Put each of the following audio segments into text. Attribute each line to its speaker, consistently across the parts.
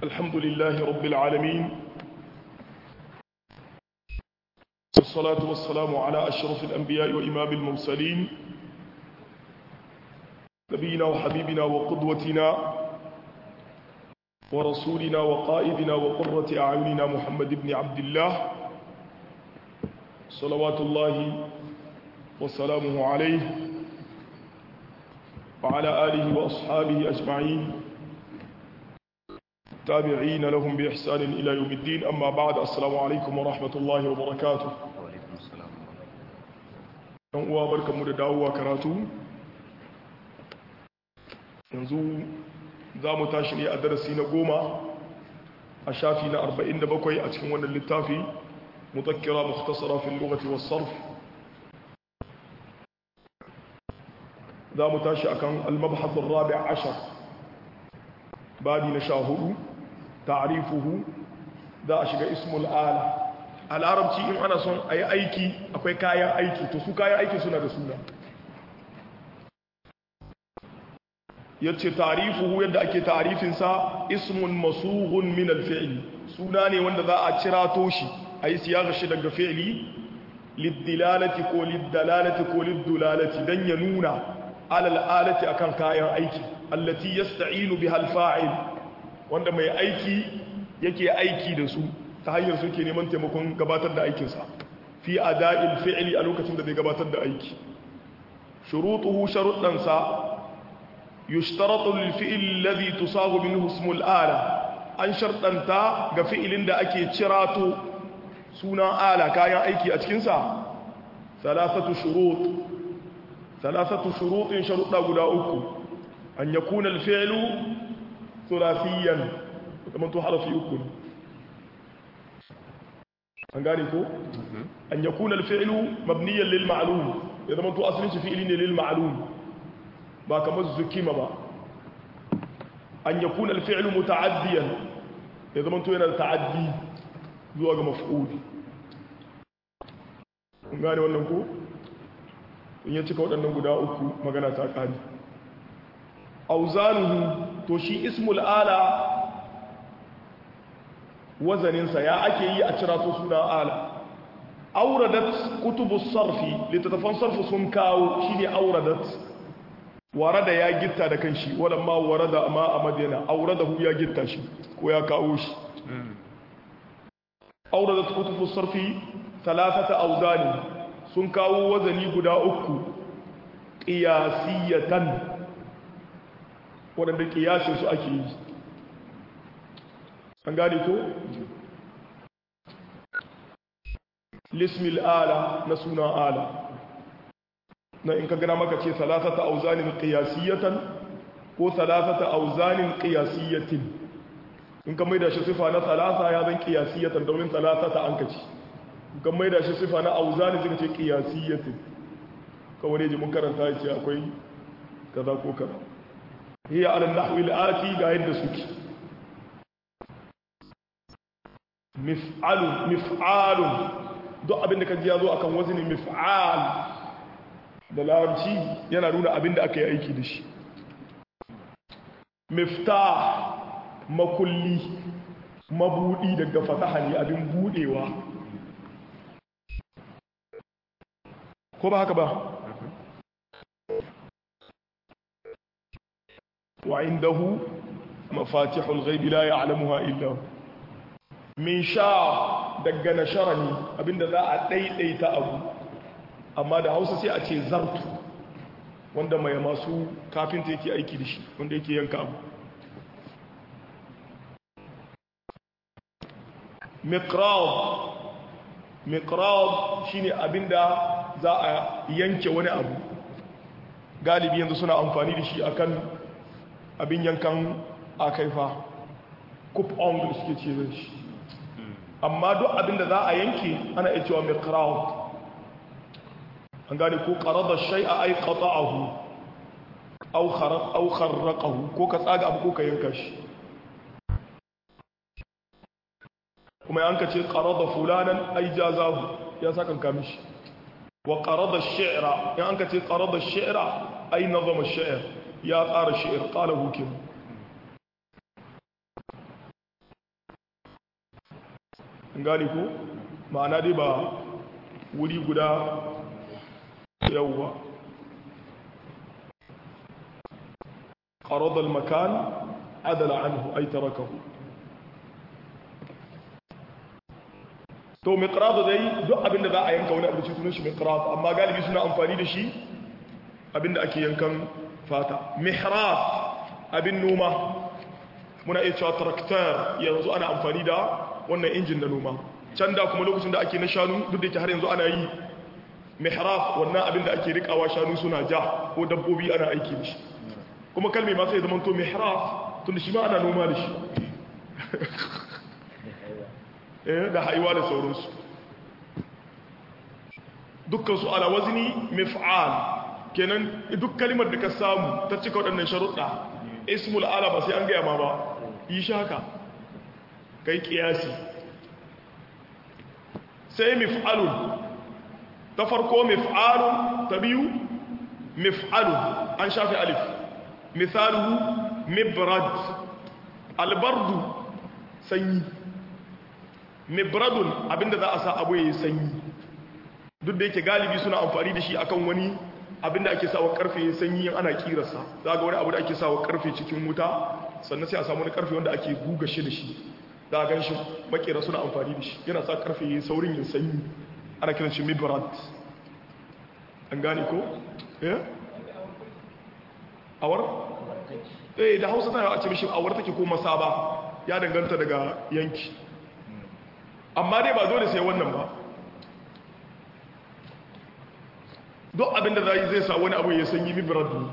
Speaker 1: الحمد لله رب العالمين والصلاة والسلام على أشرف الأنبياء وإمام المرسلين نبينا وحبيبنا وقدوتنا ورسولنا وقائدنا وقرة أعيننا محمد بن عبد الله صلوات الله وسلامه عليه وعلى آله وأصحابه أجمعين تابعين لهم بإحسان إلى يوم الدين أما بعد السلام عليكم ورحمة الله وبركاته
Speaker 2: وعليكم السلام
Speaker 1: ɗan uwa barkanmu da dawowa karatu yanzu za mu tashi ne a darasi na goma a shafi na 47 a cikin wannan littafi mutakkira mukhtasara fil lughati was sarf za mu tashi akan al-mabhath ar-rabi' ashar babi na sha hudu ta'rifuhu za a shiga ismul ala a larabci in ana son a yi aiki akwai kayan aiki to su kayan aiki suna da suna ya ce tarifuhu yadda ake tarifinsa ismun masuhun min alfi'li suna ne wanda za a cira toshi a yi siyasa shi daga fi'li liddilalati ko liddalalati ko liddulalati don ya nuna alal alati akan kayan aiki allati yasta'inu biha alfa'il wanda mai aiki yake aiki da su ta hanyar suke neman taimakon gabatar da aikinsa fi ada'il fi'li a lokacin da zai gabatar da aiki shurutuhu sharuɗansa yushtaratu lil fi'l alladhi tusagu minhu ismul ala an sharɗanta ga fi'ilin da ake cirato sunan ala kayan aiki a cikin sa thalathatu shurut thalathatu shurutin sharuɗa guda uku an yakuna al fi'lu thulathiyan kamar to harafi uku ne an gane ko an yakuna al-fi'lu mabniyan lil ma'lum ya zama to asalin shi fi'li ne lil ma'lum ba kamar zukima ba an yakuna al-fi'lu muta'addiyan ya zama to yana da ta'addi zuwa ga maf'ul an gane wannan ko in ya cika waɗannan guda uku magana ta ƙari auzanuhu to shi ismul ala wazaninsa ya ake yi a cira su suna ala auradat kutubus sarfi littattafan sarfi sun kawo shi ne auradat warada ya gitta da kanshi walamma warada ma a madina auradahu ya gitta shi ko ya kawo shi auradat kutubus sarfi talatata auzani sun kawo wazani guda uku qiyasiyatan waɗanda ƙiyasin su ake yi an gane ko lismil ala na suna ala na in ka gana maka ce salasata auzanin qiyasiyatan ko salasata auzanin qiyasiyatin in ka maida shi sifa na salasa ya zan qiyasiyatan domin salasata an kaci in ka maida shi sifa na auzanin zai ce qiyasiyatin kawai ne ji mun karanta ya ce akwai kaza ko kaza hiya ala nahwi al-ati ga yadda suke mif'alun mif'alun duk abinda ka ji ya zo akan wazini mif'al da larabci yana nuna abinda aka yi aiki da shi miftah makulli mabudi daga fataha ne abin budewa ko ba haka ba wa indahu mafatihul ghaibi la ya'lamuha illa hu min sha daga nashara ne abinda za a ɗaiɗaita abu amma da hausa sai a ce zartu wanda mai masu kafinta yake aiki da shi wanda yake yanka abu mikrab mikrab shine abinda za a yanke wani abu galibi yanzu suna amfani da shi akan abin yankan akaifa kup on da suke ce zai shi amma duk abin da za a yanke ana iya cewa mai crowd an gane ko qarada shay'a ay qata'ahu aw kharaq aw kharraqahu ko ka tsaga abu ko ka yanka shi kuma an ka ce qarada fulanan ay jazahu ya saka kan shi wa qarada ash-shi'ra ya an ka ce qarada ash-shi'ra ay nazama ash-shi'r ya tsara shi'r qala hukim an gane ko ma'ana dai ba wuri guda yawwa qarada al-makan adala anhu ay tarakahu to miqrad dai duk abinda za a yanka wani abu cikin shi miqrad amma galibi suna amfani da shi abinda ake yankan fata mihraf abin noma muna iya cewa tractor yanzu ana amfani da wannan injin na noma can da kuma lokacin da ake na shanu duk da ke har yanzu ana yi mihraf wannan abin da ake rikawa shanu suna ja ko dabbobi ana aiki da shi kuma kalmi ma sai zama to mihraf tun da shi ma ana noma da shi da haiwa da sauransu dukkan su ala wazni mif'al kenan duk kalimar da ka samu ta cika waɗannan sharuɗa ismul ala ba sai an gaya ma ba yi shi haka kai kiyasi sai mif'alun ta farko mif'alun ta biyu mif'alun an shafi alif misaluhu mibrad albardu sanyi mibradun abinda za a sa abu ya yi sanyi duk da yake galibi suna amfani da shi akan wani abinda ake sawa karfe ya sanyi ana kirasa za ga wani abu da ake sawa karfe cikin wuta sannan sai a samu wani karfe wanda ake guga shi da shi za a gan shi makera suna amfani da shi yana sa karfe ya saurin yin sanyi ana kiran shi mibrad an gane ko? eh? awar? eh da hausa tana a ce mishi awar take ko masaba ya danganta daga yanki amma dai ba dole sai wannan ba duk abinda zai zai sa wani abu ya sanyi mibrad ne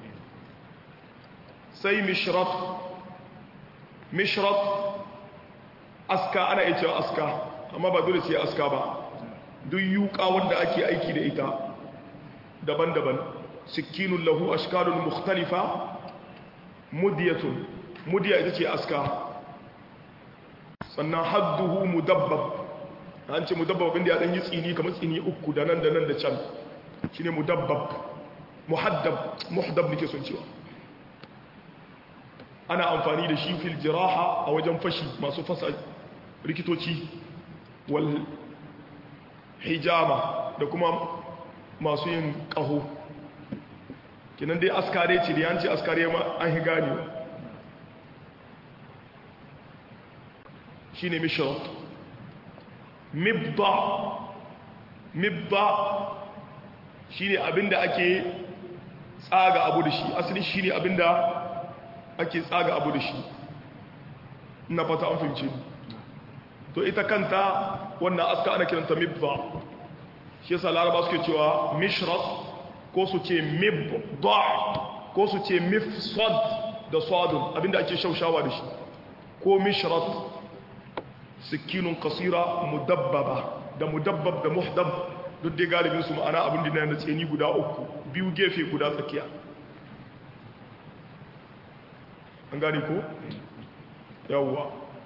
Speaker 1: sai mishrat mishrat aska ana iya cewa aska amma ba dole sai aska ba duk yuka wanda ake aiki da ita daban-daban sikinun lahu ashkalun mukhtalifa mudiyatun mudiya ita ce aska sannan hadduhu mudabbab an ce mudabbab inda ya dan yi tsini kamar tsini uku da nan da nan da can shine mudabbab muhaddab muhdab nake son cewa ana amfani da shi fil jiraha a wajen fashi masu fasa rikitoci wal hijama da kuma masu yin ƙaho kinan dai askare ce da yanci askare ma an hi gane shi ne mishirat mibba mibba shi ne abinda ake tsaga abu da shi asali shi ne abinda ake tsaga abu da shi na fata an fahimci to ita kanta wannan aska ana kiranta mibba shi yasa laraba suke cewa mishrat ko su ce mibda ko su ce mifsad da sadun abinda ake shaushawa da shi ko mishrat sikinun kasira mudabbaba da mudabbab da muhdab duk dai galibin su ma'ana abin da na tseni guda uku biyu gefe guda tsakiya an gane ko yawwa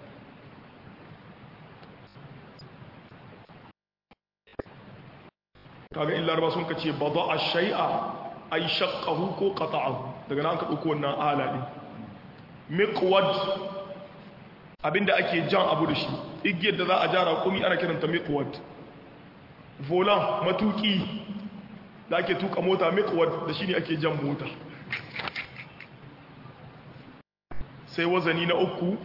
Speaker 1: kaga in laraba sun ka ce ba za a shai'a a yi shakkahu ko kata'ahu daga nan ka ɗauko wannan ala ɗin miqwad abinda ake jan abu da shi igiyar da za a jara kumi ana kiranta miqwad volan matuki da ake tuka mota miqwad da shi ne ake jan mota sai wazani na uku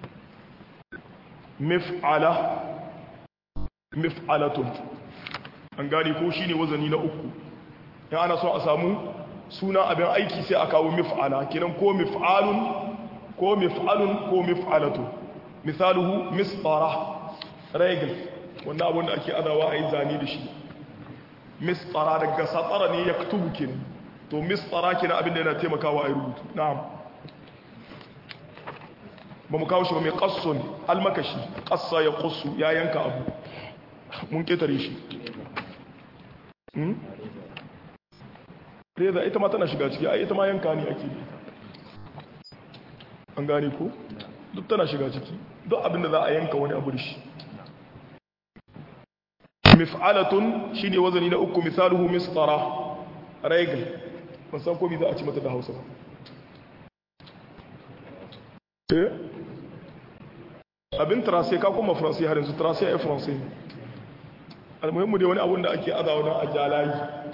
Speaker 1: mif'ala mif'alatun an gane ko shine wazani na uku ya ana so a samu suna abin aiki sai a kawo mif'ala kenan ko mif'alun ko mif'alun ko mif'alatu misaluhu misfara regal wannan abin da ake adawa a yi zane da shi misfara daga satsara ne ya kutubu kenan to misfara kenan abin da yana taimakawa a yi rubutu na'am ba mu kawo shi ba mai kasso ne almakashi kassa ya kusu ya yanka abu mun ketare shi reza ita ma tana shiga ciki ai ita ma yanka ne ake da an gane ko duk tana shiga ciki duk abinda za a yanka wani abu da shi mif'alatun shine wazani na uku misaluhu misfara regal ban san ko me za a ci mata da Hausa ba eh abin tracé ka kuma français har yanzu tracé a français almuhimmu dai wani abun da ake azawa don a jalayi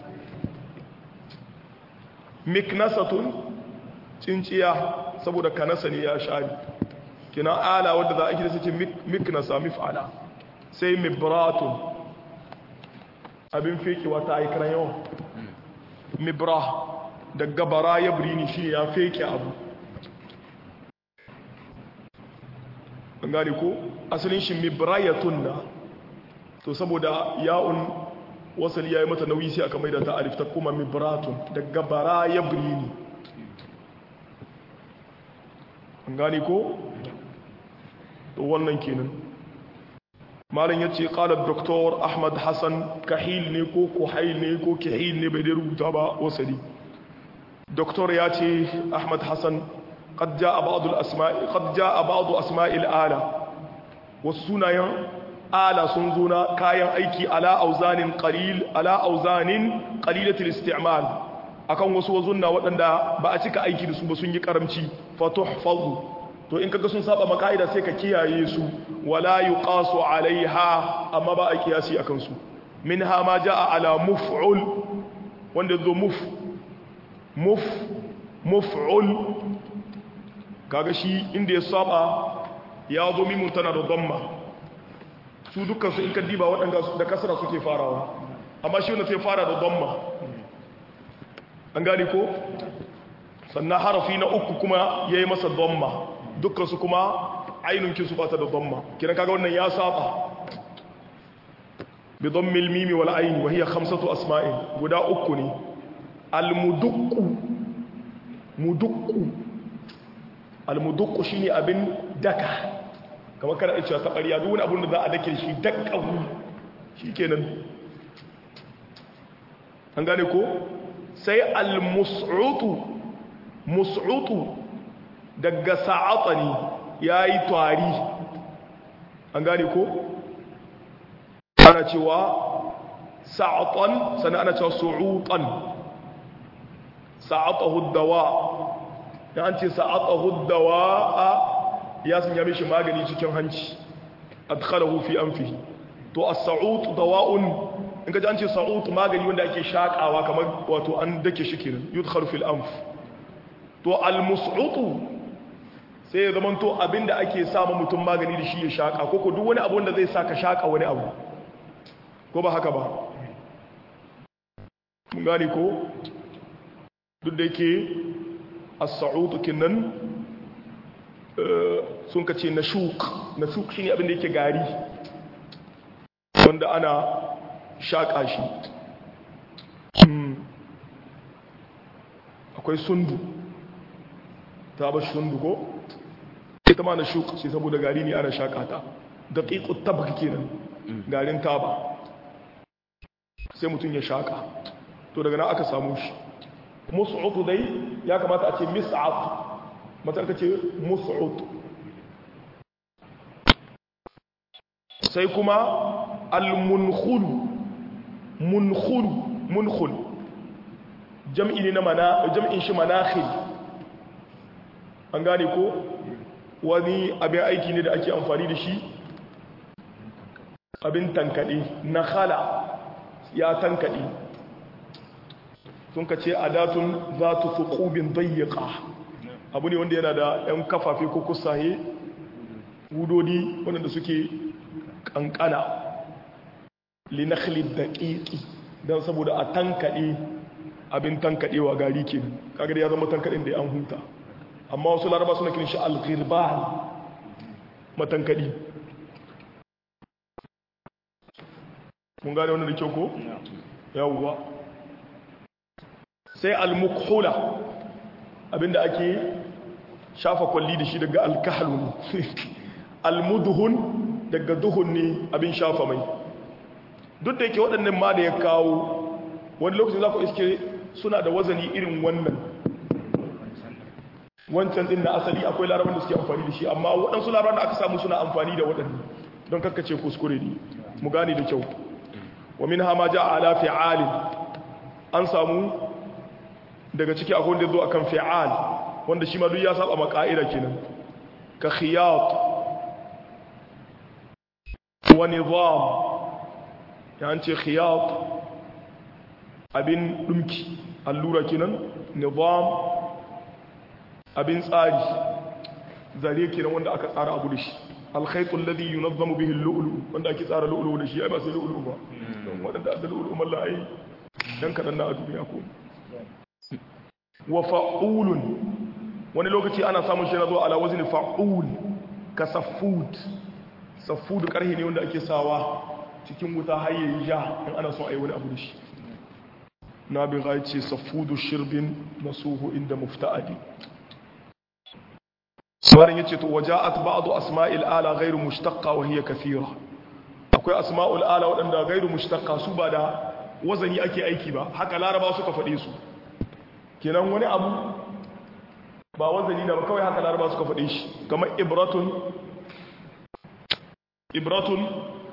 Speaker 1: miknasatun cinciya saboda kanasa ne ya shari kina ala wadda za a gida suke miknasa mif'ala sai mibratun abin fekewa ta yi karan yawan mibra da gabara ya birini shi ya feke abu an gane ko asalin shi mibrayatun na to saboda ya'un wasali ya yi mata nauyi sai aka maida ta alif ta kuma mibratun da gabara ya birini an gane ko to wannan kenan malam ya ce ƙalar doktor ahmad hassan kahil ne ko kuhail ne ko kahil ne bai dai rubuta ba wasali doktor ya ce ahmad hassan قد جاء بعض الأسماء قد جاء بعض أسماء الآلة والسنة آلة سنزونا كاين أيكي على أوزان قليل على أوزان قليلة الاستعمال akan wasu wazunna waɗanda ba a cika aiki da su ba sun yi karamci fatuhfazu to in kaga sun saba makaida sai ka kiyaye su wala yuqasu alaiha amma ba a kiyasi akan su minha ma jaa ala muf'ul wanda zo muf muf muf'ul kaga shi inda ya saba ya zo mimun tana da dhamma su dukkan su in ka diba waɗanda da kasra suke farawa amma shi wanda sai fara da dhamma an gani ko sannan harafi na uku kuma ya yi masa dhamma dukkan su kuma ainunkin su bata da dhamma kiran kaga wannan ya saba bi dhammil mimi wal aini wa hiya khamsatu asma'in guda uku ne al muduqqu muduqqu almudukku shine abin daka kamar kana cewa ta ƙarya duk wani abin da za a dake shi dakkahu shikenan an gane ko sai almus'utu mus'utu daga sa'atani yayi twari an gane ko ana cewa sa'atan sannan ana cewa su'utan sa'atahu dawa da an ce sa'atahu dawa'a ya sanya mishi magani cikin hanci adkhalahu fi anfihi to as-sa'ut dawa'un in ka ji an ce sa'ut magani wanda ake shakawa kamar wato an dake shi kenan yudkhalu fil anf to al-mus'utu sai ya zama to abinda ake sama mutum magani da shi ya shaka ko ko duk wani abu wanda zai saka shaka wani abu ko ba haka ba mun gane ko duk da yake as-sa'ud kinnan sun kace nashuk nashuk shine abin da yake gari wanda ana shaka shi akwai sundu ta ba sundu ko ita ma nashuk ce saboda gari ne ana shaka ta daqiqut tabak kenan garin taba sai mutum ya shaka to daga nan aka samu shi mus'ud dai ya kamata a ce mis'ab matar ka ce mus'ud sai kuma al-munkhul munkhul munkhul jam'i ne na mana jam'in shi manakhil an gane ko wani abin aiki ne da ake amfani da shi abin tankade na khala ya tankade sun ka ce adatun za tu fi ƙubin dayyaka abu ne wanda yana da 'yan kafafe ko kusaye wudodi wadanda suke ƙanƙana linakhlid da ƙiƙi don saboda a tankaɗe abin tankaɗewa gari ke kagar ya zama tankaɗin da ya an huta amma wasu laraba suna kiran shi alghirban matankaɗi mun gane wani da kyau ko? yawwa sai al-mukhula abinda ake shafa kwalli da shi daga alkahalun al-mudhun daga duhun ne abin shafa mai duk da yake waɗannan ma da ya kawo wani lokacin za ku iske suna da wazani irin wannan wancan din na asali akwai larabar da suke amfani da shi amma waɗansu larabar da aka samu suna amfani da waɗannan don kakkace kuskure ne mu gane da kyau wa min hama ja ala fi'alin an samu daga ciki akwai wanda zo akan fi'al wanda shi ma duk ya saba ma ka'ida kenan ka khiyat wa nizam ya ce khiyat abin dumki allura kenan nizam abin tsari zare kenan wanda aka tsara abu da shi alkhaitu alladhi yunazzamu bihi al-lu'lu wanda ake tsara lu'lu da shi ai ba sai lu'lu ba don wadanda da lu'lu mallan ai dan kadan na a duniya ko wa fa'ulun wani lokaci ana samun shi na zuwa ala wazni fa'ul ka safud safud karhi ne wanda ake sawa cikin wuta har yayi ja in ana son ai wani abu da shi na bi ga ce safudu shirbin nasuhu inda mufta'adi sauran yace to waja'at ba'du asma'il ala ghairu mushtaqqa wa hiya kathira akwai asma'ul ala wadanda ghairu mushtaqqa su ba da wazani ake aiki ba haka laraba suka faɗe su kenan wani abu ba wazani na ba kawai haka laraba suka faɗe shi kamar ibratun ibratun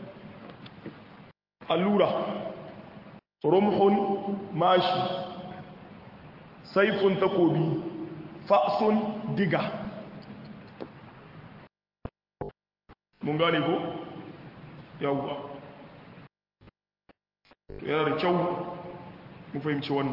Speaker 1: allura rumhun mashi saifun takobi fa'sun diga mun gane ko yawwa yana da kyau mu fahimci wannan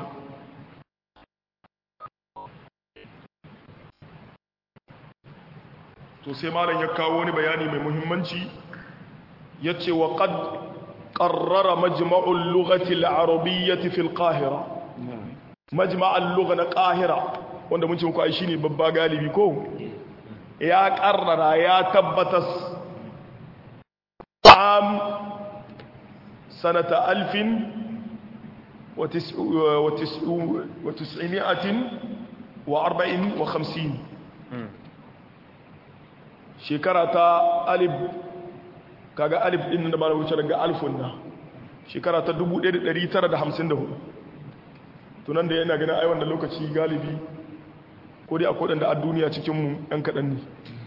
Speaker 1: to sai malam ya kawo wani bayani mai muhimmanci ya ce wa qad qarrara majma'ul lughati al-arabiyyati fil qahira majma'ul lugha na qahira wanda mun ce muku ai shine babba galibi ko ya qarrara ya tabbatas am sanata alfin wa tis'imi'atin wa arba'in wa khamsin shekara ta alif kaga alif din da ba wuce daga alfun na shekara ta 1954 tunan da yana ganin ai wannan lokaci galibi ko dai akwai da a duniya cikin mu ɗan kaɗan ne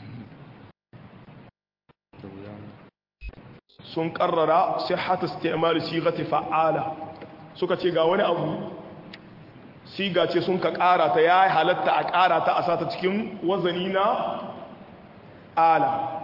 Speaker 1: sun karrara sai hata istimali sigati fa'ala suka ce ga wani abu siga ce sun ka ƙara ta ya halatta a ƙara ta a sata cikin wazani na ala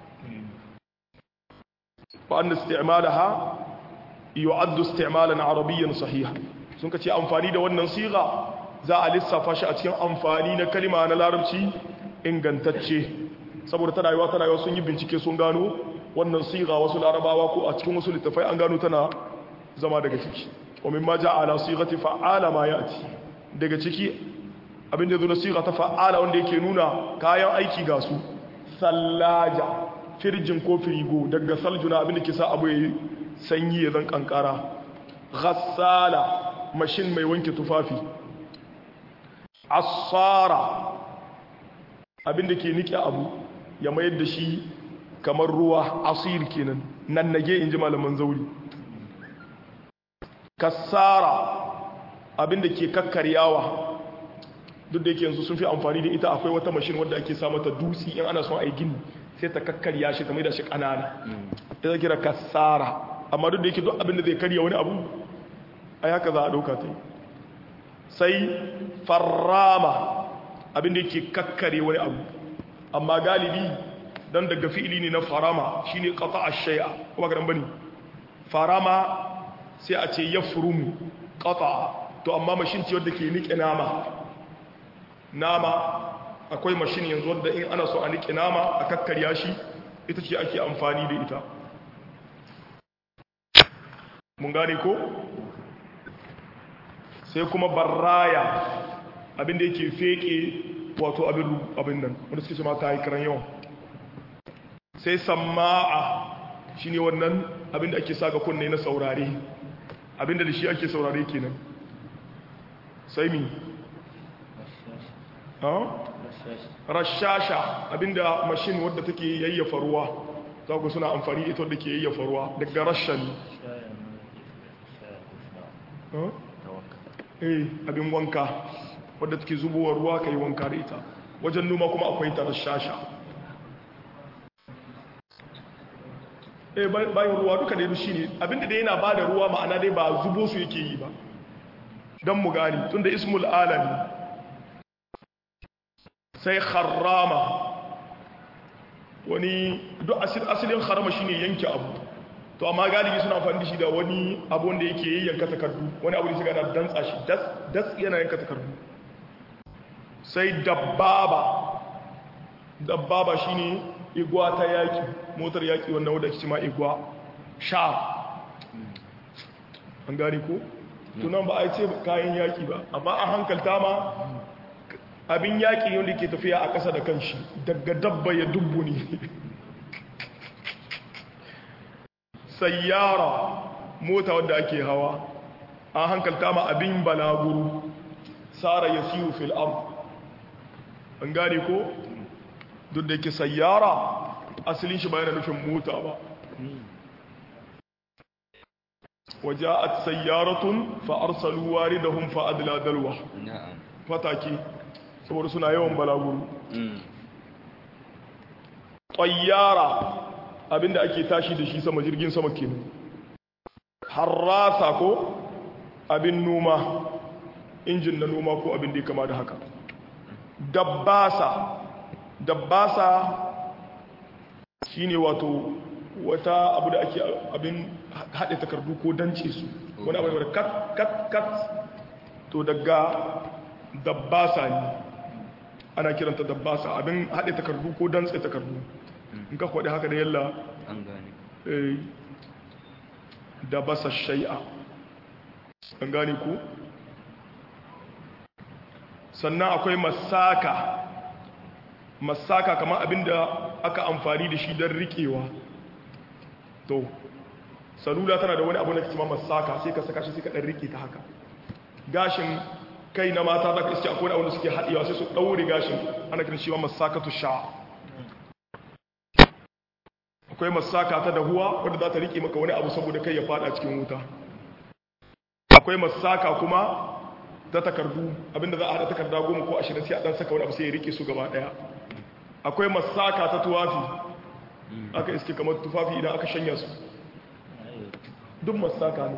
Speaker 1: وأن استعمالها يعد استعمالا عربيا صحيحا sun kace amfani da wannan siga za a lissafa shi a cikin amfani na kalima na larabci ingantacce saboda tana yiwa tana yiwa sun yi bincike sun gano wannan siga wasu larabawa ko a cikin wasu littafai an gano tana zama daga ciki wa mimma ja'ala sigati fa'ala ma ya'ti daga ciki abinda zo na siga ta fa'ala wanda yake nuna kayan aiki ga su sallaja firjin ko firigo daga saljuna abinda ke sa abu ya yi sanyi ya zan kankara ghassala mashin mai wanke tufafi asara abinda ke nike abu ya mayar da shi kamar ruwa asir kenan nan nage in ji malaman zauri kassara abinda ke kakkaryawa duk da yake yanzu sun fi amfani da ita akwai wata mashin wadda ake sa mata dutsi in ana son a yi gini sai ta kakkarya shi ta mai da shi ƙanana ta kira kassara amma duk da yake duk abinda zai karya wani abu a haka za a ɗauka ta sai farrama abinda yake kakkare wani abu amma galibi don daga fi'ili ne na farama shi ne ƙafa a shaya kuma ga bane farama sai a ce ya furumu ƙafa to amma mashin ce wadda ke niƙe nama nama akwai mashin yanzu wadda in ana so a niƙe nama a kakkarya shi ita ce ake amfani da ita mun gane ko sai kuma barraya abinda yake feke wato abin nan wanda suke ma ta yi kiran yawan sai sama'a shi ne wannan abinda ake sa ga kunne na saurare abinda da shi ake saurare kenan sai mi rashasha abinda mashin wadda take yayyafa ruwa za ku suna amfani ita wadda ke yayyafa ruwa daga rashan eh abin wanka wadda take zubowa ruwa ka yi wanka da ita wajen noma kuma akwai ta rashasha eh bayan ruwa duka da shi ne abinda da yana ba da ruwa ma'ana dai ba zubo su yake yi ba don mu gani tun da ismul alami sai kharrama wani duk asilin harama shine yanke abu to amma galibi suna amfani da shi da wani abu wanda yake yanka takardu wani abu da shiga da dantsa shi das yana yanka takardu sai dabbaba dabbaba shine igwa ta yaki motar yaki wannan wadda ake ma igwa sha an gani ko tunan ba a ce kayan yaki ba amma an hankalta ma abin yaki wanda ke tafiya a ƙasa da kanshi daga dabba ya dubbu ne sayyara mota wadda ake hawa an hankalta ma abin balaguru tsara ya siyo fil ard an gane ko duk da yake sayyara asalin shi bayan nufin mota ba waja'at sayyaratun fa arsalu waridahum fa adla dalwa fataki saboda suna yawan balaguru tayyara abinda ake tashi da shi sama jirgin sama kenan harrasa ko abin noma injin na noma ko abin da ya kama da haka dabbasa dabbasa shine wato wata abu da ake abin haɗe takardu ko dance su wani abu da kat kat kat to daga dabbasa ne ana kiranta dabbasa abin haɗe takardu ko dantse takardu in ka kwaɗe haka da yalla
Speaker 2: an gane
Speaker 1: da basa shai'a an gane ku sannan akwai masaka masaka kamar abinda aka amfani da shi don riƙewa to salula tana da wani abu na kima masaka sai ka saka shi sai ka ɗan riƙe ta haka gashin kai na mata za ka iske akwai wanda suke haɗewa sai su ɗaure gashin ana kiran shi ma masakatu sha akwai masaka ta dahuwa wadda za ta riƙe maka wani abu saboda kai ya fada cikin wuta akwai masaka kuma ta takardu abinda za a haɗa takarda goma ko ashirin sai a ɗan saka wani abu sai ya riƙe su gaba ɗaya akwai masaka ta tuwafi aka iske kamar tufafi idan aka shanya su duk masaka ne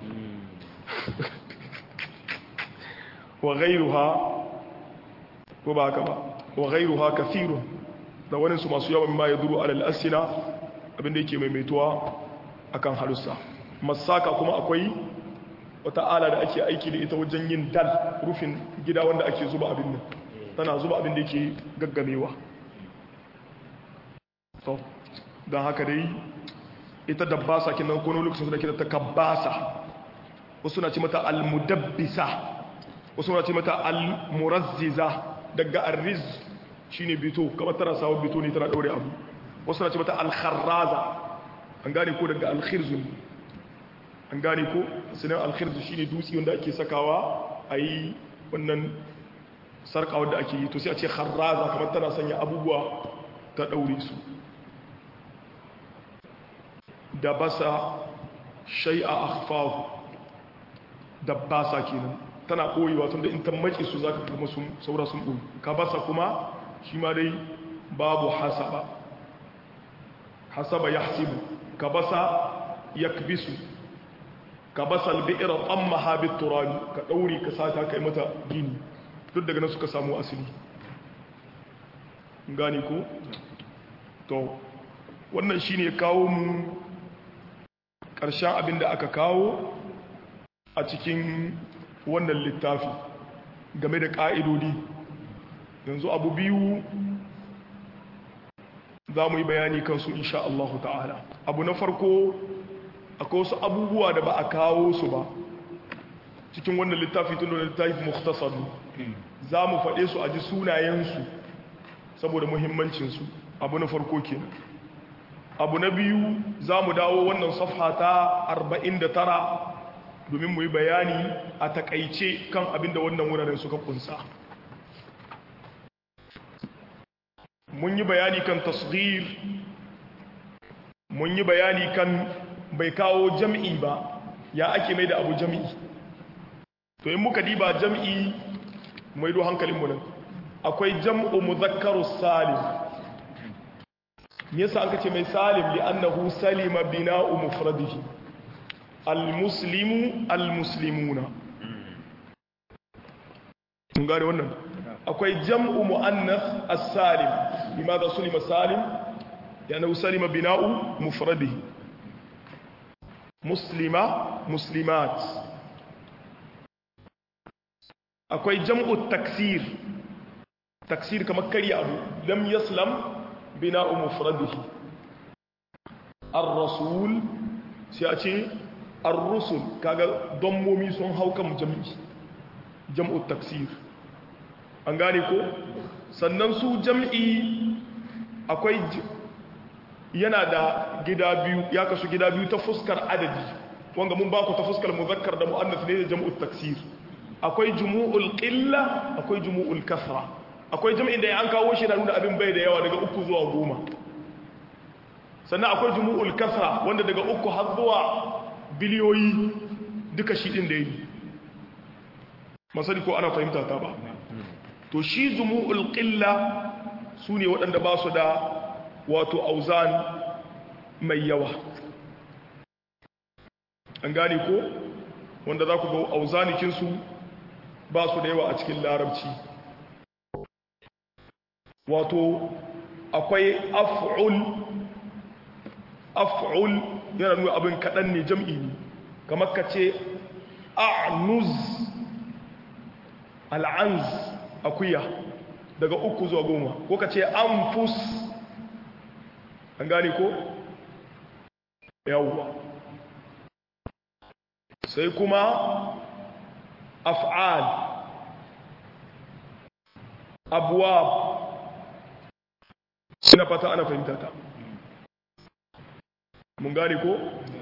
Speaker 1: wa ghairuha ko ba haka ba wa ghairuha kathirun da wani su masu yawan ma ya duru alal asina abinda yake maimaituwa akan halussa masaka kuma akwai wata ala da ake aiki da ita wajen yin dal rufin gida wanda ake zuba abin nan tana zuba abin da yake gaggamewa to don haka dai ita dabbasa kinan kono lokacin da ke ta kabbasa wasu na ce mata almudabbisa wasu na ce mata almurazziza daga arriz shine bito kamar tana sawo bito ne tana daure abu wasu na ce mata alkharraza an gane ko daga alkhirzu an gane ko sinan alkhirzu shine dutse wanda ake sakawa a yi wannan sarka wanda ake yi to sai a ce kharraza kamar tana sanya abubuwa ta daure su da basa shay'a akhfahu da basa kenan tana koyewa tunda in ta mace su zaka kuma sun saura sun boye ka basa kuma shi ma dai babu hasaba hasaba yahsibu ka basa yakbisu ka basa albi'ra tammaha biturabi ka daure ka sata kai mata gini duk daga nan suka samu asali gani ko to wannan shine kawo mu ƙarshen abin da aka kawo a cikin wannan littafi game da ƙa'idodi yanzu abu biyu za mu yi bayani kansu insha Allah ta'ala abu na farko akwai wasu abubuwa da ba a kawo su ba cikin wannan littafi tun da littafi muktasar za mu faɗe su a ji sunayensu saboda muhimmancinsu abu na farko kenan abu na biyu za mu dawo wannan safha ta 49 domin mu yi bayani a takaice kan abin da wannan wuraren suka kunsa mun yi bayani kan tasghir mun yi bayani kan bai kawo jam'i ba ya ake mai da abu jam'i to in muka diba jam'i mai do hankalinmu nan akwai jam'u muzakkaru salim me yasa an kace mai salim li annahu salima bina'u mufradihi almuslimu almuslimuna mun gane wannan akwai jam'u muannath as-salim limadha sulima salim yana salima bina'u mufradihi muslima muslimat akwai jam'u taksir taksir kamar karya abu lam yaslam bina'u mufradihi ar-rasul sai a ce ar-rusul kaga dommomi sun hau kan jam'i jam'u taksir an gane ko sannan su jam'i akwai yana da gida biyu ya kasu gida biyu ta fuskar adadi wanga mun ba ku ta fuskar muzakkar da mu'annas ne da jam'u taksir akwai jumu'ul qilla akwai jumu'ul kasra akwai jam'in da an kawo shi na nuna abin bai da yawa daga uku zuwa goma sannan akwai jumu'ul kasra wanda daga uku har zuwa biliyoyi duka shi din da yi masali ko ana fahimta ta ba to shi jumu'ul qilla su ne waɗanda ba su da wato auzan mai yawa an gane ko wanda za ku ga auzanikinsu ba su da yawa a cikin larabci wato akwai af'ul af'ul yana nuna abin kaɗan ne jam'i ne kamar ka ce a'nuz al'anz akuya daga uku zuwa goma ko ka ce anfus an gane ko yawwa sai kuma af'al abuwab ina fata ana fahimta ta mun gane ko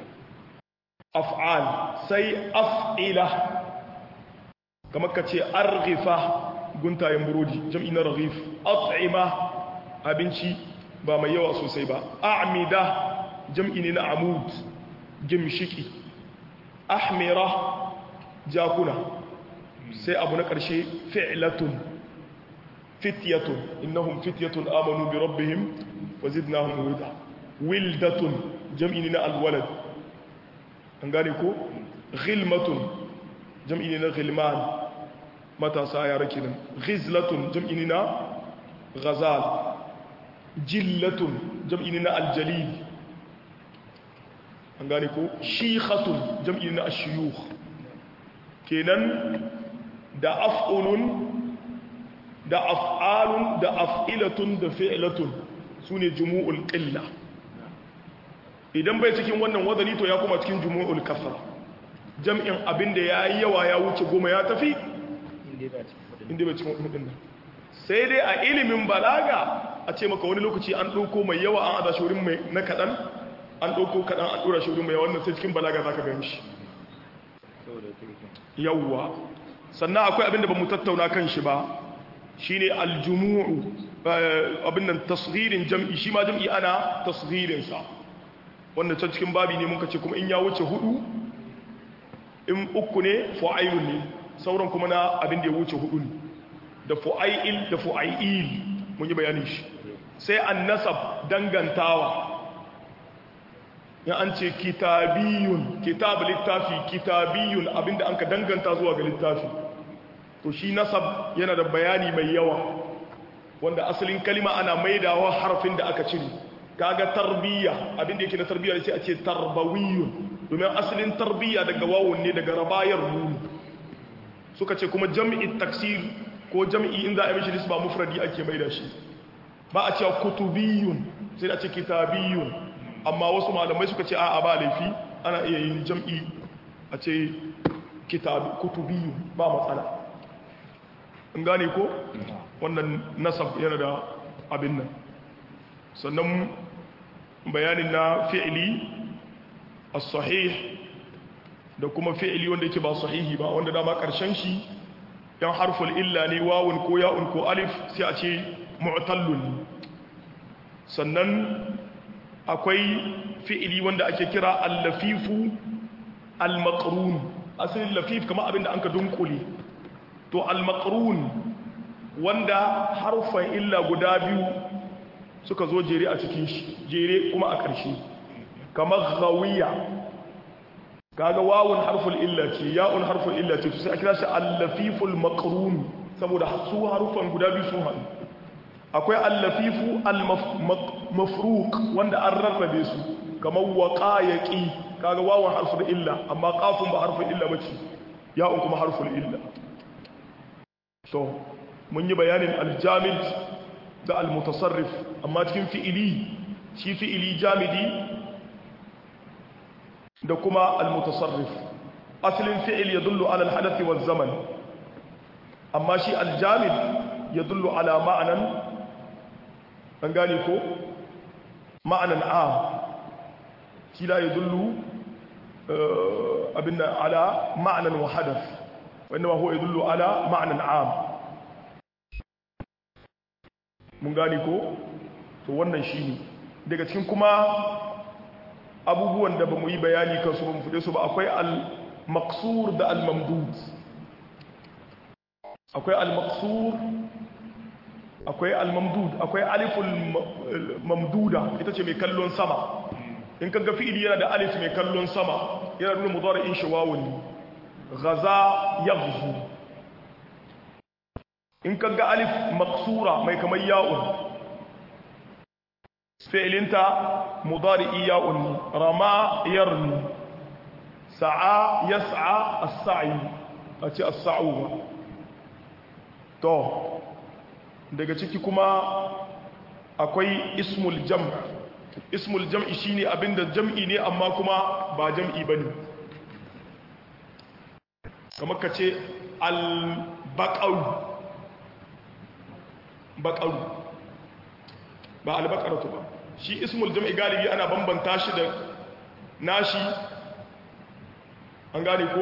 Speaker 1: af'al sai af'ila kamar ka ce arghifa guntayen burodi jam'i na raghif at'ima abinci ba mai yawa sosai ba a'mida jam'i ne na amud gimshiki ahmira jakuna sai abu na ƙarshe fi'latun fityatun innahum fityatun amanu bi rabbihim wa zidnahum huda wildatun jam'i ne na alwalad an gane ko ghilmatun jam'i ne na ghilman matasa yara kenan ghizlatun jam'i ne na ghazal jillatun jam'i ne na aljalil an gane ko shikhatun jam'i ne na ashiyukh kenan da af'ulun da af'alun da af'ilatun da fi'latun sune jumu'ul qilla idan bai cikin wannan wadani to ya kuma cikin jumu'ul kasra jam'in abinda yayi yawa ya wuce goma ya tafi inda bai cikin hudun nan sai dai a ilimin balaga a ce maka wani lokaci an ɗauko mai yawa an ada shi mai na kaɗan an ɗauko kaɗan an ɗora shi mai yawa wannan sai cikin balaga za ka gan shi yawwa sannan akwai abin da ba mu tattauna kan shi ba shi ne aljumu'u abin nan tasgirin jam'i shi ma jam'i ana tasgirinsa wanda can cikin babi ne muka ce kuma in ya wuce hudu in uku ne fa'ailun ne sauran kuma na abin da ya wuce hudu ne da fu'ail da fu'ail mun yi bayanin shi sai an nasab dangantawa ya an ce kitabiyun kitab littafi kitabiyun abinda an ka danganta zuwa ga littafi to shi nasab yana da bayani mai yawa wanda asalin kalima ana maidawa harfin da aka cire kaga tarbiyya abinda yake na tarbiyya sai a ce tarbawiyun domin asalin tarbiyya daga wawun ne daga rabayar nuni suka ce kuma jam'i taksir ko jam'i in za a yi mishi nisba mufradi ake maida shi ba a cewa kutubiyun sai a ce kitabiyun amma wasu malamai suka ce a ba laifi ana iya yin jam'i a ce kutubiyu ba matsala in gane ko wannan nasab yana da abin nan sannan bayanin na fi'ili as-sahih da kuma fi'ili wanda yake ba sahihi ba wanda dama karshen shi yan harful illa ne wawun ko ya'un ko alif sai a ce mu'tallun sannan akwai fi'ili wanda ake kira al-lafifu al-maqrun asalin lafif kamar abinda an ka dunkule to al-maqrun wanda harfan illa guda biyu suka zo jere a cikin shi jere kuma a ƙarshe kamar ghawiya kaga wawun harful illa ce ya'un harful illa ce sai a kira shi al-lafiful maqrun saboda su harufan guda biyu sun haɗu akwai al-lafifu al-mafruq wanda an rarrabe su kamar waqa yaqi kaga wawan harful illa amma qafun ba harful illa bace ya'un kuma harful illa to mun yi bayanin aljamid da almutasarrif amma cikin fi'ili shi fi'ili jamidi da kuma almutasarrif asalin fi'il yadullu ala alhadathi waz zaman amma shi aljamid yadullu ala ma'anan an gane ko ma'anan am shi la yadullu abinna ala ma'anan wa hadath wa inma huwa yadullu ala ma'anan am mun gani ko to wannan shi ne daga cikin kuma abubuwan da ba mu yi bayani kansu ba mu fude su ba akwai al-maqsur da al-mamdud akwai al-maqsur akwai al-mamdud akwai aliful mamduda ita ce mai kallon sama in kaga fi'ili yana da alif mai kallon sama yana nuna mudari'in shi wawun ghaza yaghzu in ka ga alif maksura mai kamar ya'un fi'ilinta mudari'i ya'un rama yarni sa'a yas'a as-sa'i a ce as-sa'u to daga ciki kuma akwai ismul jam' ismul jam'i shine abinda jam'i ne amma kuma ba jam'i bane kamar ka ce al-baqaru bakaru ba albakaratu ba shi ismul jam'i galibi ana bambanta shi da nashi an gane ko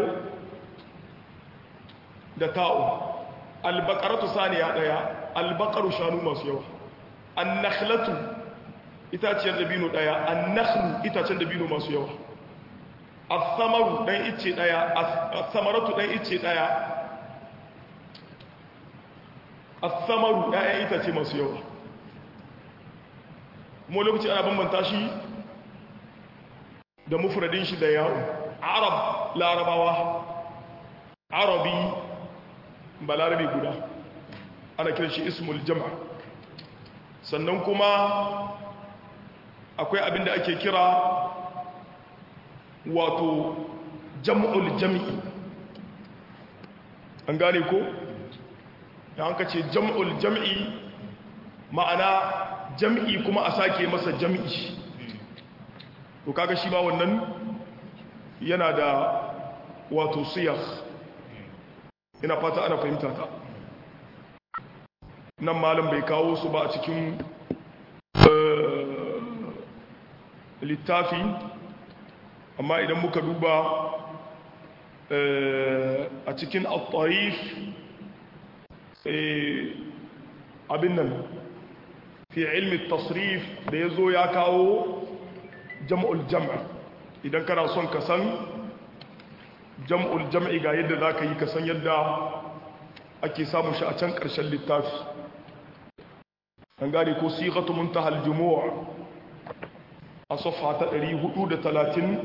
Speaker 1: da ta'u albakaratu saniya daya albakaru shanu masu yawa annakhlatu itaciyar dabino daya annakhlu itacen dabino masu yawa as-samaru dan icce daya as-samaratu dan icce daya asamaru ‘ya'yan itace masu yawa kuma lokaci ana bambanta shi da mufradin shi da yawo arab larabawa arabi ba larabi guda ana kiran shi ismul jama sannan kuma akwai abin da ake kira wato jam'ul jam'i an gane ko? da hanka ce jam'ul jam'i ma'ana jam'i kuma a sake masa jam'i to kaga shi ba wannan yana da wato siyar ina fata ana fahimta ta nan malam bai kawo su ba a cikin littafi amma idan muka duba a cikin al-tarif abin nan fi ilmi tasrif da ya zo ya kawo jam'ul jam'a idan kana son ka san jam'ul jam'i ga yadda za ka yi ka san yadda ake samun shi a can ƙarshen littafi an gane ko sigatu muntahal jumu'a a sofa ta 430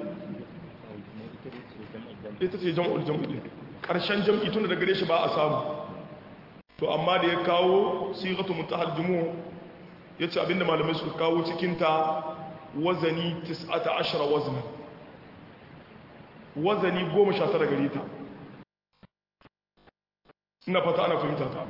Speaker 1: ita ce jam'ul jam'i ƙarshen jam'i tun da gare shi ba a samu to amma da ya kawo sigatu muntahal jumu'a ya ce abinda malamai suka kawo cikinta wazani 19 waznan wazani 19 gare ta ina fata ana fahimta ta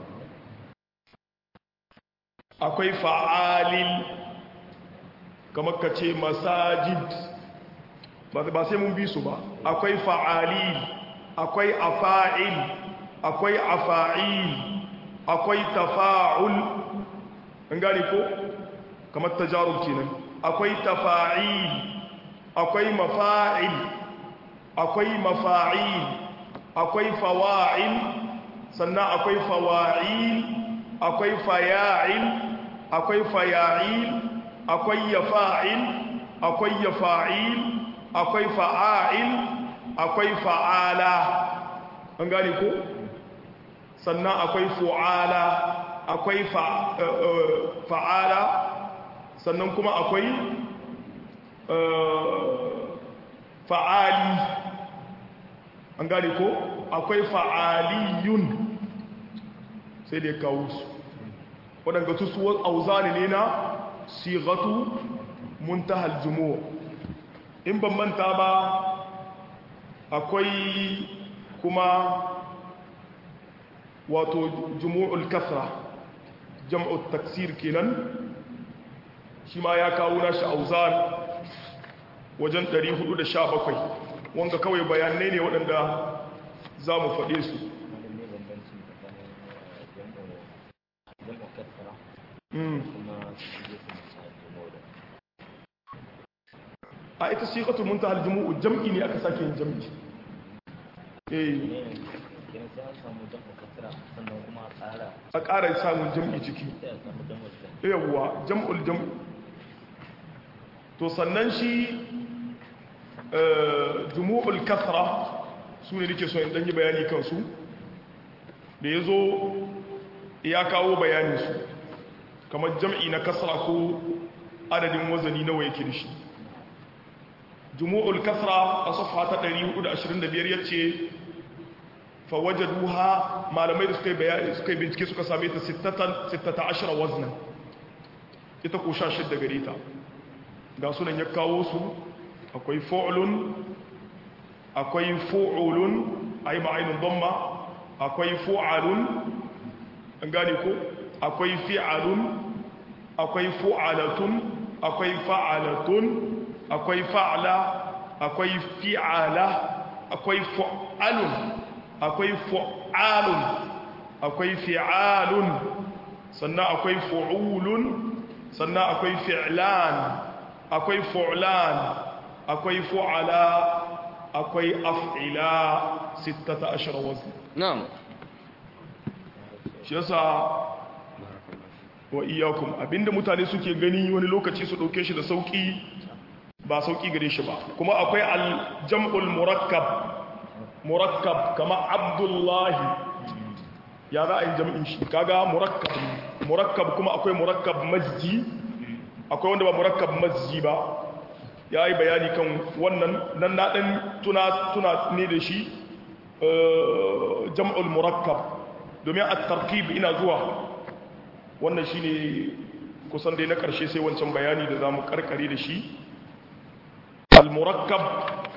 Speaker 1: akwai fa'alil kamar ka ce masajid ba sai mun bi su ba akwai fa'alil akwai afa'il akwai afa'il akwai tafa'ul an gane ko kamar tajarub kenan akwai tafa'il akwai mafa'il akwai mafa'il akwai fawa'il sannan akwai fawa'il akwai faya'il akwai faya'il akwai yafa'il akwai yafa'il akwai fa'a'il akwai fa'ala an gane ko sannan akwai fu'ala akwai fa'ala sannan kuma akwai fa'ali an gane ko akwai fa'aliyun sai da ya kawo su waɗanda su suwar auzani ne na sigatu muntahal jumu'a in ban manta ba akwai kuma wato jumu'ul kasra jam'ul taksir kenan shi ma ya kawo nashi auzan wajen 417 wanga kawai bayanai ne waɗanda za mu faɗe su a ita siƙatul muntahal jumu'u jam'i ne aka sake yin jam'i eh a ƙara samun jam'i ciki yawwa jam'ul jam'u to sannan shi jumu'ul kasra su ne nake so in ɗanyi bayani kansu da ya zo ya kawo bayaninsu kamar jam'i na kasra ko adadin wazani nawa yake da shi jumu'ul kasra a safa ta 425 yace fa wajaduha malamai da suka bayani suka bincike suka same ta 16 wazna ita ko 16 gare ta ga sunan ya kawo su akwai fu'lun akwai fu'ulun ay ma'inun damma akwai fu'alun an gane ko akwai fi'alun akwai fu'alatun akwai fa'alatun akwai fa'ala akwai fi'ala akwai fu'alun akwai fu'alun akwai fi'alun sannan akwai fu'ulun sannan akwai fi'lan akwai fu'lan akwai fu'ala akwai af'ila 16 wazn
Speaker 2: na'am
Speaker 1: shi yasa wa iyakum abinda mutane suke gani wani lokaci su dauke shi da sauki ba sauki gare shi ba kuma akwai al-jam'ul murakkab murakkab kama abdullahi ya za a yi jam'in shi kaga murakkab murakkab kuma akwai murakkab masji akwai wanda ba murakkab masji ba ya yi bayani kan wannan nan na ɗan tuna tuna ne da shi jam'ul murakkab domin a tarkib ina zuwa wannan shi ne kusan dai na ƙarshe sai wancan bayani da za mu ƙarƙare da shi al-murakkab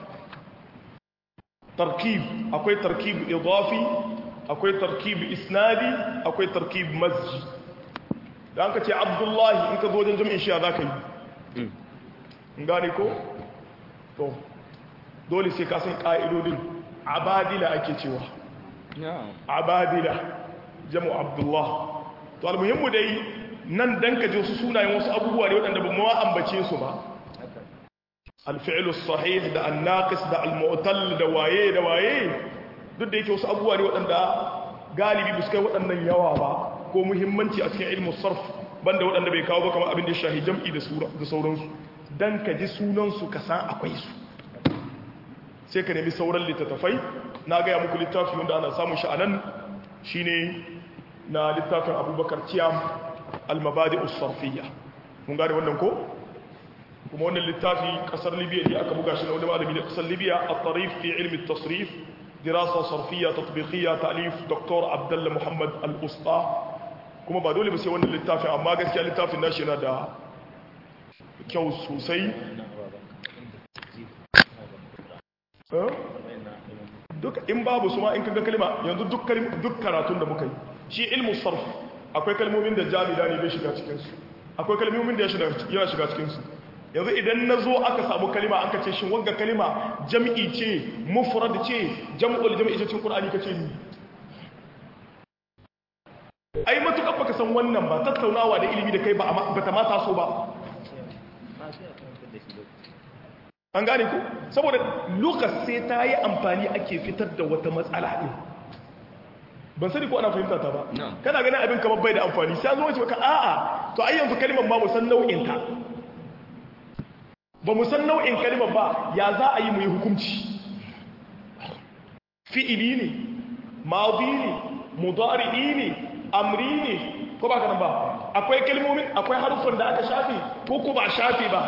Speaker 1: tarkib akwai tarkib idafi akwai tarkib isnadi akwai tarkib masji da an ka ce abdullahi in ka zo wajen jami'in shiya za ka yi in gane ko? to dole sai ka san ƙa'idodin abadila ake cewa abadila jamu abdullah to almuhimmu dai nan dan ka je wasu sunayen wasu abubuwa ne waɗanda ba ma ambace su ba alfi'lu sahih da annaqis da almu'tal da waye da waye duk da yake wasu abubuwa ne waɗanda galibi ba su kai waɗannan yawa ba ko muhimmanci a cikin ilmu sarf banda waɗanda bai kawo ba kamar abin da shahi jam'i da sauransu dan ka ji sunansu ka san akwai su sai ka nemi sauran littattafai na gaya muku littafi wanda ana samun shi a nan shine na littafin abubakar ciyam almabadi usarfiyya mun gane wannan ko kuma wannan littafi kasar libya ne aka buga shi na wani malami da kasar libya a tarif fi ilmi tasrif dirasa sarfiyya tatbiqiyya ta'lif dr abdullah muhammad al-usta kuma ba dole ba sai wannan littafin amma gaskiya littafin nashi yana da kyau sosai duk in babu su ma in kaga kalma yanzu duk duk karatun da muka yi shi ilmu sarf akwai kalmomin da jami'a ne bai shiga cikin su akwai kalmomin da yana shiga cikin su yanzu idan na zo aka samu kalima aka ce shin wanga kalima jam'i ce mufrad ce jam'ul jam'i ce cikin qur'ani kace ni ai matuƙar baka san wannan ba tattaunawa da ilimi da kai ba ta mata so ba an gane ku saboda lukas sai ta yi amfani ake fitar da wata matsala ɗin ban sani ko ana fahimta ta ba kana ganin abin kamar bai da amfani sai zo wace baka a'a to ai yanzu kalimar ba mu san nau'in ta ba mu san nau'in kalimar ba ya za a yi mu yi hukunci fi'ili ne madi ne mudari'i ne amri ne ko ba kanan ba akwai kalmomin akwai harufan da aka shafe ko ko ba shafe ba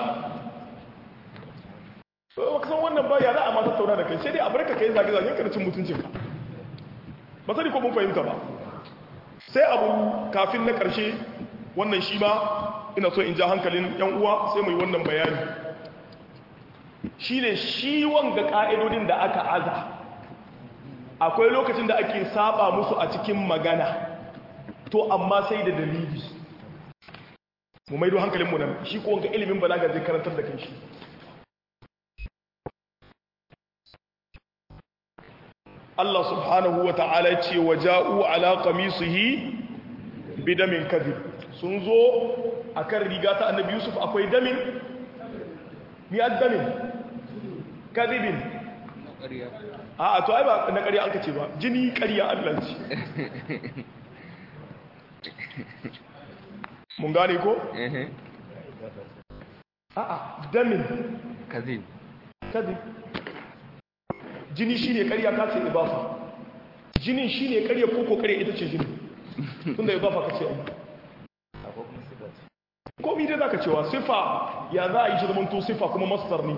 Speaker 1: ba ka san wannan ba ya za a ma tattauna da kai sai dai a barka kai zage zage ka cin mutuncin ka ba sani ko mun fahimta ba sai abu kafin na karshe wannan shi ba ina so in ja hankalin yan uwa sai mu yi wannan bayani shine shi wanga ka'idodin da aka aza akwai lokacin da ake saba musu a cikin magana to amma sai da dalili mu maido hankalinmu nan shi ko wanga ilimin balaga zai karantar da kanshi Allah subhanahu wa ta'ala ce wa ja'u ala qamisihi bidamin kadhib sun zo akan riga ta annabi Yusuf akwai damin ni addamin kadhibin
Speaker 2: ƙarya
Speaker 1: a to ai ba na ƙarya an kace ba jini ƙarya Allah ce mun gane ko
Speaker 2: ehe
Speaker 1: a'a damin
Speaker 2: kazib
Speaker 1: kadhib jini shine ƙarya ka ce ibafa jinin shine ƙarya ko ko ƙarya ita ce jini tunda ibafa ka ce ai komi dai zaka cewa sifa ya za a yi shi zamanto sifa kuma masdar ne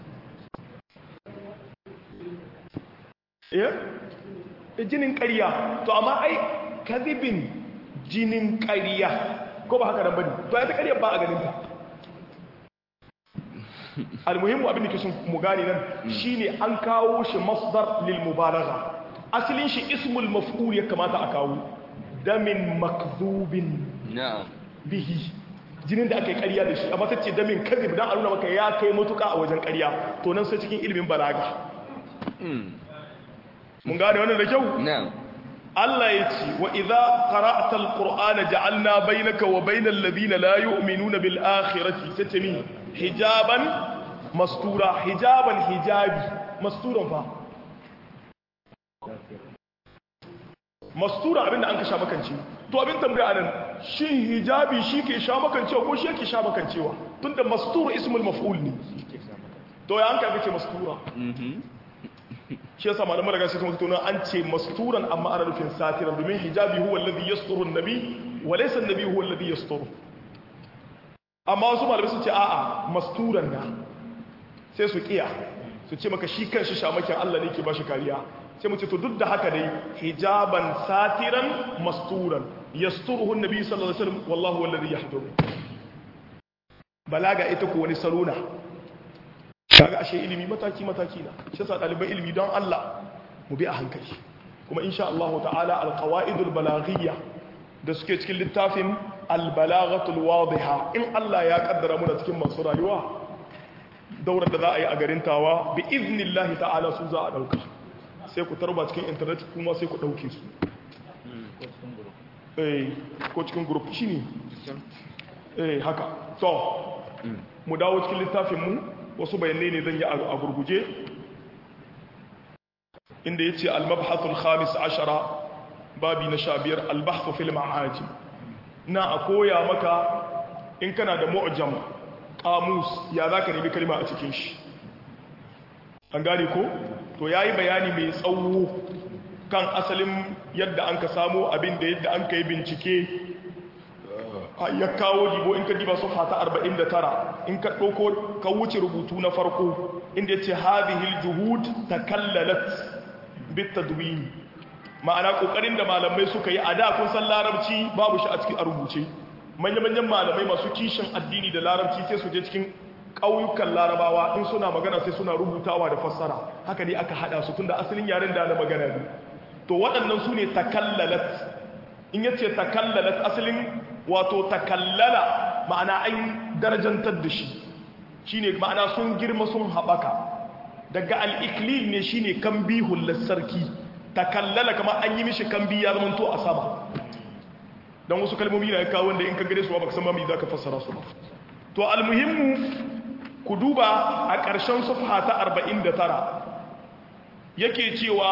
Speaker 1: eh jinin ƙarya to amma ai kadhibin jinin ƙarya ko ba haka nan bane to ai ta ƙarya ba a ganin ta almuhimmu abin da ke sun mu gane nan shine an kawo shi masdar lil mubalagha asalin shi ismul maf'ul ya kamata a kawo damin makdhubin
Speaker 2: na'am
Speaker 1: bihi jinin da aka yi ƙarya da shi amma ta ce damin kazib dan a nuna maka ya kai matuka a wajen ƙarya to nan sai cikin ilimin balaga mun gane wannan da kyau
Speaker 2: na'am
Speaker 1: Allah ya ce wa idza qara'ta alqur'ana ja'alna bainaka wa bainal ladina la yu'minuna bil akhirati tatmi hijaban mastura hijaban hijabi masturan fa mastura abinda an ka sha makance to abin tambaya anan shin hijabi shi ke sha makancewa ko shi yake sha makancewa tunda mastur ismul maf'ul ne to ya an ka ce mastura
Speaker 2: mhm
Speaker 1: shi yasa malaman daga sai kuma tunan an ce masturan amma ana nufin satiran domin hijabi huwa alladhi yasturu an-nabi wa laysa an-nabi huwa alladhi yasturu amma wasu malamai sun ce a'a masturan na sai su kiya su ce maka shi kanshi shamakin Allah ne ke bashi kariya sai mu ce to duk da haka dai hijaban satiran masturan yasturuhu an-nabi sallallahu alaihi wasallam wallahu alladhi yahduru balaga ita ko wani salona kaga ashe ilimi mataki mataki na shi yasa ɗaliban ilimi don Allah mu bi a hankali kuma insha Allah ta'ala alqawaidul balaghiyya da suke cikin littafin albalaghatul wadiha in Allah ya kaddara mu da cikin masu rayuwa daurar da za a yi a garin tawa bi iznillahi ta'ala su za a dauka sai ku tarba cikin internet kuma sai ku dauke su eh ko cikin group shine eh haka to mu dawo cikin littafin mu wasu bayanai ne zan yi a gurguje inda ya ce almabhasul khamis ashara babi na sha biyar albahsu fil ma'aji na a koya maka in kana da mu'jam qamus ya za ka nemi kalma a cikin shi an gane ko to yayi bayani mai tsawo kan asalin yadda an ka samu abin da yadda an ka yi bincike ya kawo jibo in ka diba su fata 49 in ka ɗauko ka wuce rubutu na farko inda ya ce hadihil juhud ta kallalat bitta duwini ma'ana ƙoƙarin da malamai suka yi a da kun san larabci babu shi a cikin a rubuce manya-manyan malamai masu kishin addini da larabci sai su je cikin ƙauyukan larabawa in suna magana sai suna rubutawa da fassara haka ne aka haɗa su tun da asalin yaren da na magana ne to waɗannan su ne takallalat in yace takallalat asalin wato takallala ma'ana an darajantar da shi shine ma'ana sun girma sun haɓaka daga al'iklil ne shine kambi hullar sarki takallala kama an yi mishi kambi ya zama to a sama don wasu kalmomi na kawo wanda in ka gare su ba ka san mami za ka fassara su ba to almuhimmu ku duba a ƙarshen sufha ta 49 yake cewa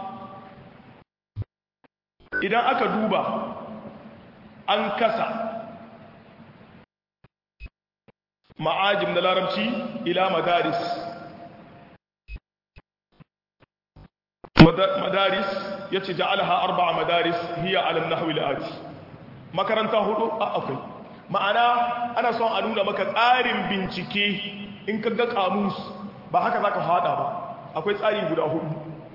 Speaker 1: idan aka duba an kasa ma'ajim na larabci ila madaris madaris ya ce ja'alha arba'a madaris hiya alam nahwi la'ati makaranta hudu a akwai ma'ana ana son a nuna maka tsarin bincike in ka ga kamus ba haka zaka fada ba akwai tsari guda hudu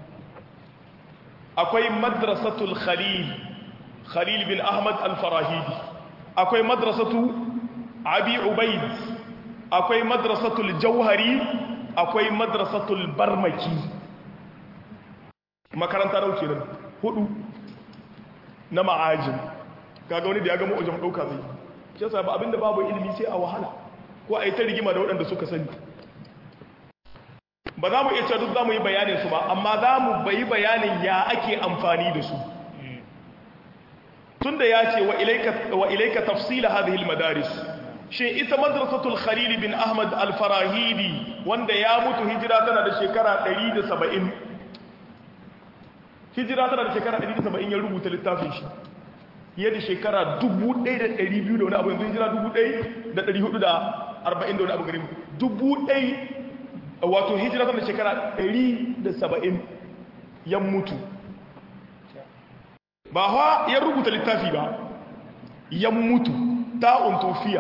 Speaker 1: akwai madrasatul khalil khalil bin ahmad al-farahidi akwai madrasatu abi ubaid akwai madrasatul jauhari akwai madrasatul barmaki makaranta nau kenan hudu na ma'ajin kaga wani da ya ga mu'ajin ɗauka zai shi yasa ba abinda babu ilimi sai a wahala ko a yi ta rigima da waɗanda suka sani ba za mu iya cewa duk za mu yi bayanin su ba amma za mu bayi bayanin ya ake amfani da su tunda ya ce wa ilaika tafsila hadhihi almadaris shin ita madrasatul khalil bin ahmad al-farahidi wanda ya mutu hijira tana da shekara 170 hijira tana da shekara 170 ya rubuta littafin shi fiye da shekara 1200 da wani abu yanzu hijira 1440 da wani abu gari dubu ɗai wato hijira tana da shekara 170 ya mutu ba hawa ya rubuta littafi ba ya mutu ta'un tofiya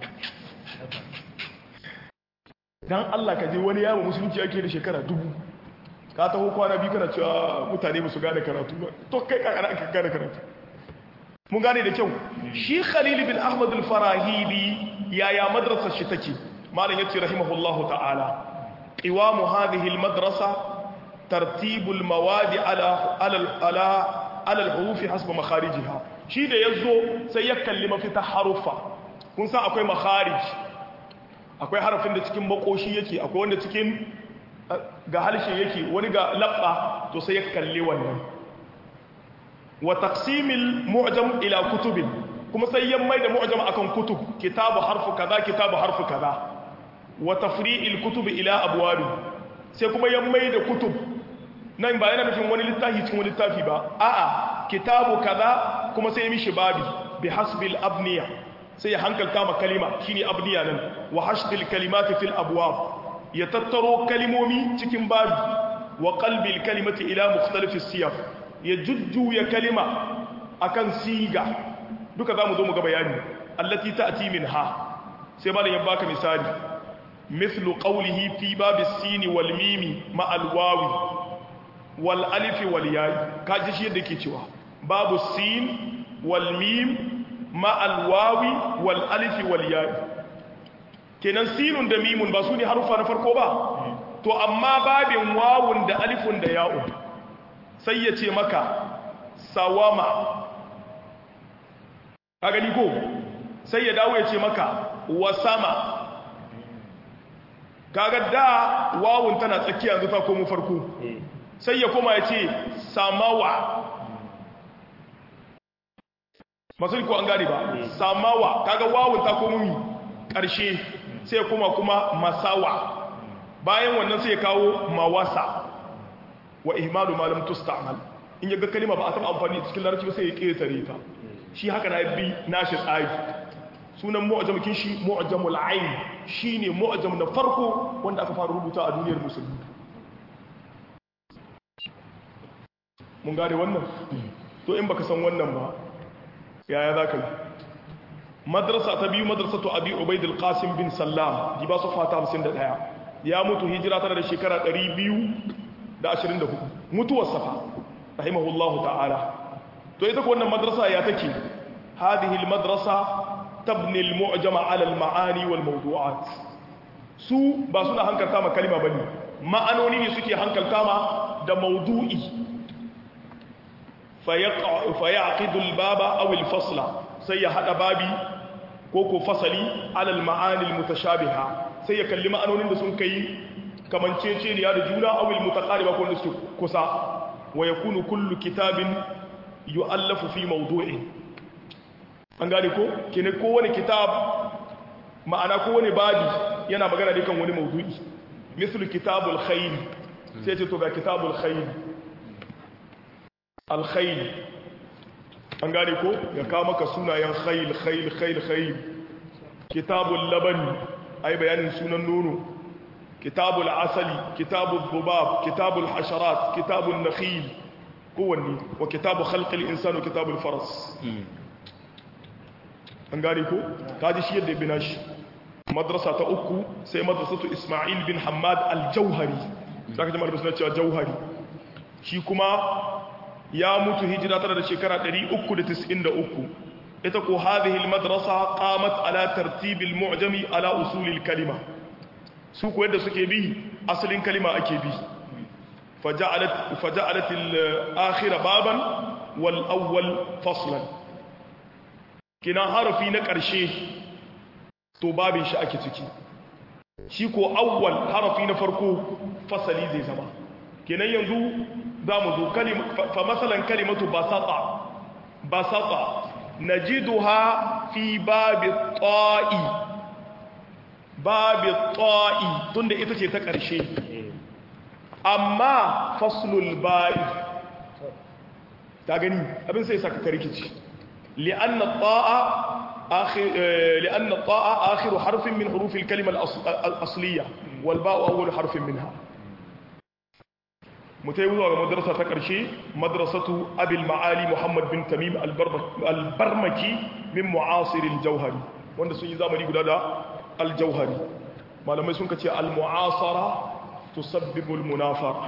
Speaker 1: don Allah ka je wani yawon musulunci ake da shekara dubu ka taho kwana biyu kana cewa mutane ba su gane karatu ba to kai kakana aka gane karatu mun gane da kyau shi khalil bin ahmad al-farahidi yaya madrasar shi take malam yace rahimahullahu ta'ala qiwamu hadhihi al-madrasa tartibul mawadi ala ala ala ala al-huruf hasba makharijiha shi da yazo sai ya kalli mafita harufa kun san akwai makharij akwai harafin da cikin makoshi yake akwai wanda cikin ga halshe yake wani ga labba to sai ya kalli wannan wa taqsimil mu'jam ila kutubin kuma sai ya mai da mu'jam akan kutub kitabu harfu kaza kitabu harfu kaza wa tafri'il kutub ila abwab sai kuma ya mai da kutub nan ba yana nufin wani littafi cikin wani littafi ba a'a kitabu kaza kuma sai ya mishi babi bi hasbil abniya sai ya hankalta ma kalima shine abniya nan wa hashdil kalimati fil abwab ya tattaro kalimomi cikin babi wa qalbil kalimati ila mukhtalif siyaf ya jujjuya kalima akan siga duka zamu zo mu ga bayani allati ta'ti minha sai malam ya baka misali mithlu qawlihi fi babis sin wal mim ma al wawi wal alif wal ya kaji shi yadda yake cewa babu sin wal mim ma al wawi wal alif wal ya kenan sinun da mimun ba su ne harufa na farko ba to amma babin wawun da alifun da ya'un sai ya ce maka sawama ka gani ko sai ya dawo ya ce maka wasama kaga da wawun tana tsakiya yanzu ta komo farko sai ya koma ya ce samawa masu ko an gani ba samawa kaga wawun ta komo mi ƙarshe sai ya koma kuma masawa bayan wannan sai ya kawo mawasa wa ihmalu ma lam tusta'mal in yaga kalima ba a taba amfani cikin larabci ba sai ya ketare ta shi haka na bi nashi tsari sunan mu'jamakin shi mu'jamul ayn shine mu'jam na farko wanda aka fara rubuta a duniyar musulmi mun gane wannan to in baka san wannan ba yaya zaka yi madrasa ta biyu madrasatu abi ubaid al-qasim bin sallam di ba su fata 51 ya mutu hijira tana da shekara 224 mutuwar safa rahimahullahu ta'ala to ita ko wannan madrasa ya take hadhihi al-madrasa tabni al-mu'jama 'ala al-ma'ani wal mawdu'at su ba suna hankalta ma kalima bane ma'anoni ne suke hankalta ma da mawdu'i fa yaqidu al-baba aw al-fasla sai ya hada babi ko ko fasali 'ala al-ma'ani al-mutashabiha sai ya kalli ma'anonin da sun kai kamanceceniya da juna awil mutaqariba ko da suke kusa wa yakunu kullu kitabin yu'allafu fi mawdu'in an gane ko kene ko wani kitab ma'ana ko wani babi yana magana ne kan wani mawdu'i mislu kitabul khayl sai ce to ga kitabul khayl al khayl an gane ko ya kawo maka sunayen khayl khayl khayl khayl kitabul laban ai bayanin sunan nono kitabul asali kitabul dhubab kitabul hasharat kitabul nakhil kowanne wa kitabu khalqil insani kitabul faras an gane ko kaji shi yadda bina shi madrasa ta uku sai madrasatu isma'il bin hammad al-jauhari zaka ji madrasa cewa jauhari shi kuma ya mutu hijira tana da shekara 393 ita ko hadhihi almadrasa qamat ala tartib almu'jami ala usul alkalima su ko yadda suke bi asalin kalima ake bi faja'alat faja'alat al-akhir baban wal awwal faslan kina harfi na ƙarshe to babin shi ake ciki shi ko awwal harafi na farko fasali zai zama kenan yanzu za mu zo fa masalan kalimatu basata basata najiduha fi babi ta'i babi ta'i tunda ita ce ta ƙarshe amma faslul ba'i ta gani abin sai saka rikici li'anna ta'a آخر لأن الطاء آخر حرف من حروف الكلمة الأصلية والباء أول حرف منها متيوز على مدرسة تكرشي مدرسة أبي المعالي محمد بن تميم البرمكي من معاصر الجوهري wanda sun yi zamani guda da aljauhari malamai sun kace almu'asara tusabbibu almunafara